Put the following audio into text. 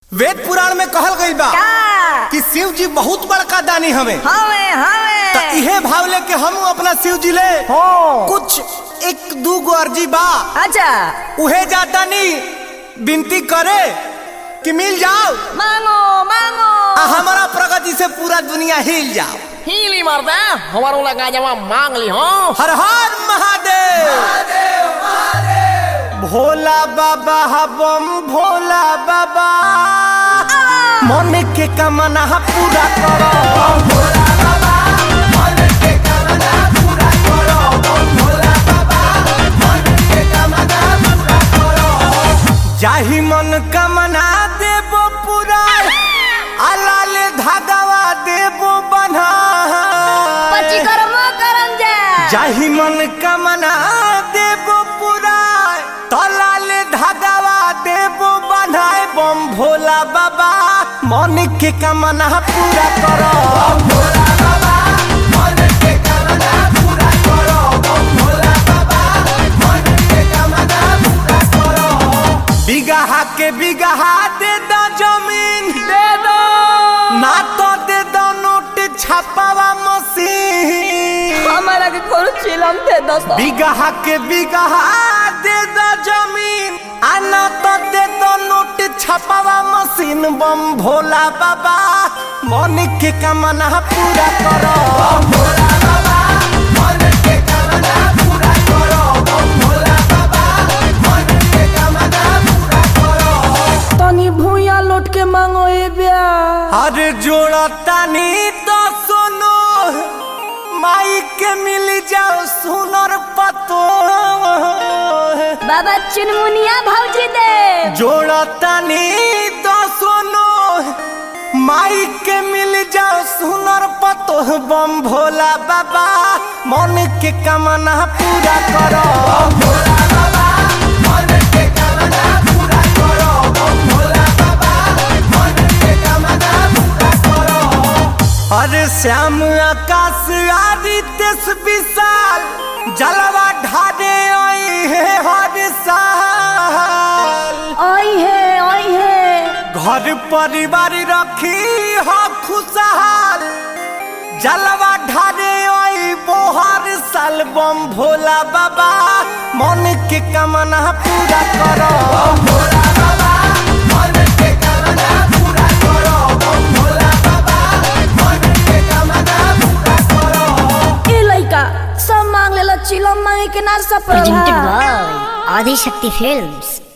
वेद पुराण में कहल गई बा का कि शिव जी बहुत बड़का दानी हमें हवे तो हवे इहे भाव लेके हम अपना शिव जी ले हो कुछ एक दू गो अर्जी बा अच्छा उहे जाता नहीं विनती करे कि मिल जाओ मांगो मांगो आ हमारा प्रगति से पूरा दुनिया हिल जाओ हीली मर्दा हमारो लगा जवा मांग ली हो हर हर महादेव भोला बाबा बम भोला बाबा मन के कमना पूरा करो जाहि मन कमना देबो पूरा अलाल धागावा देबो बन्हा पची कर्म करम जा जाहि मन कमना देबो पूरा तलाल धागावा देबो बन्हाए बम भोला बाबा मन के कमना पूरा करो बिगहा के बिगहा दे दो जमीन दे दो ना तो दे दो नोट छापावा मशीन हमारा के कोनो चिलम थे दोस्तों बिगहा के बिगहा दे दो जमीन आना तो दे दो नोट छपावा मशीन बम भोला बाबा मन के कमना पूरा करो तनी भूया लौट के मांगो ए ब्या अरे जोड़ा तानी तो सुनो माई के मिल जाओ सुनर पतो बाबा चुनमुनिया भौजी दे जोड़ा तानी तो सुनो माई के मिल जाओ सुनर पतो बम भोला बाबा मन के कमना पूरा करो अरे श्याम आकाश आदित्य विशाल जलवा ढाडे आई है हर साल आई है आई है घर परिवार रखी हो खुशहाल जलवा ढारे आई बोहर साल बम भोला बाबा मन के कमना पूरा करो ए लइका सब मांग लेला चिलम मांगे के ना सब presented Prabha by Adi Shakti Films.